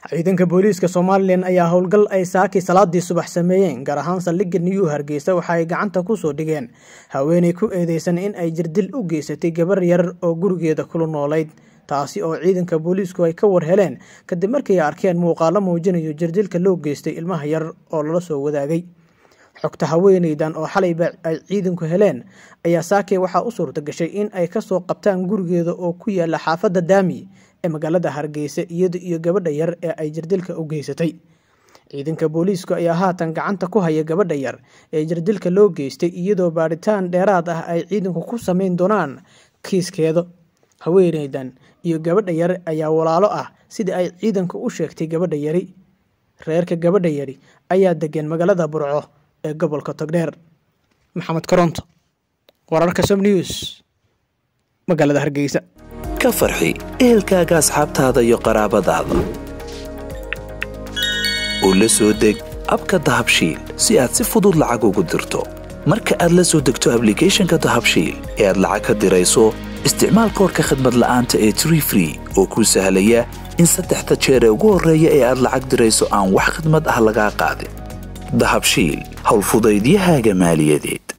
ciidanka booliiska somalilan ayaa howlgal ay saakii salaadii subax sameeyeen gaar ahaan saldhigga new hargeysa waxa ay gacanta kusoo dhigeen haweeney ku eedeysan in ay jirdil u geysatay gabar yar oo gurigeeda kula noolayd taasi oo ciidanka booliisku ay ka war heleen kadib markii ay arkeen muuqaalo muujinayo jirdilka loo geystay ilmaha yar oo lala soo wadaagay xogta haweeneydan oo xalayba ay ciidanku heleen ayaa saakey waxaa u suurta gashay in ay kasoo qabtaan gurigeeda oo ku yaala xaafadda daami ee magaalada hargeysa iyada iyo gabadha yar ee ay jirdilka u geysatay ciidanka booliisku ayaa haatan gacanta ku haya gabadha yar ee jirdilka loo geystay iyadoo baadhitaan dheeraad ah ay ciidanku ku sameyn doonaan kiiskeeda haweeneydan iyo gabadha yar ayaa walaalo ah sida ay ciidanku u sheegtay gabadha yari reerka gabadha yari ayaa degan magaalada burco ee gobolka togdheer maxamed koronto wararka som news magaalada hargeysa ka farxi ehelkaaga asxaabtaada iyo qaraabadaada oo la soo deg abka dahabshiil si aad si fudud lacag ugu dirto marka aad la soo degto ablicathonka dahabshiil ee aad lacag ka dirayso isticmaal koorka khadmad la'aanta ee tree free oo kuu sahlaya in saddexda jeer ee ugu horreeya ee aad lacag dirayso aan wax khadmad ah lagaa qaadin dahabshiil howlfudaydiyahaaga maaliyadeed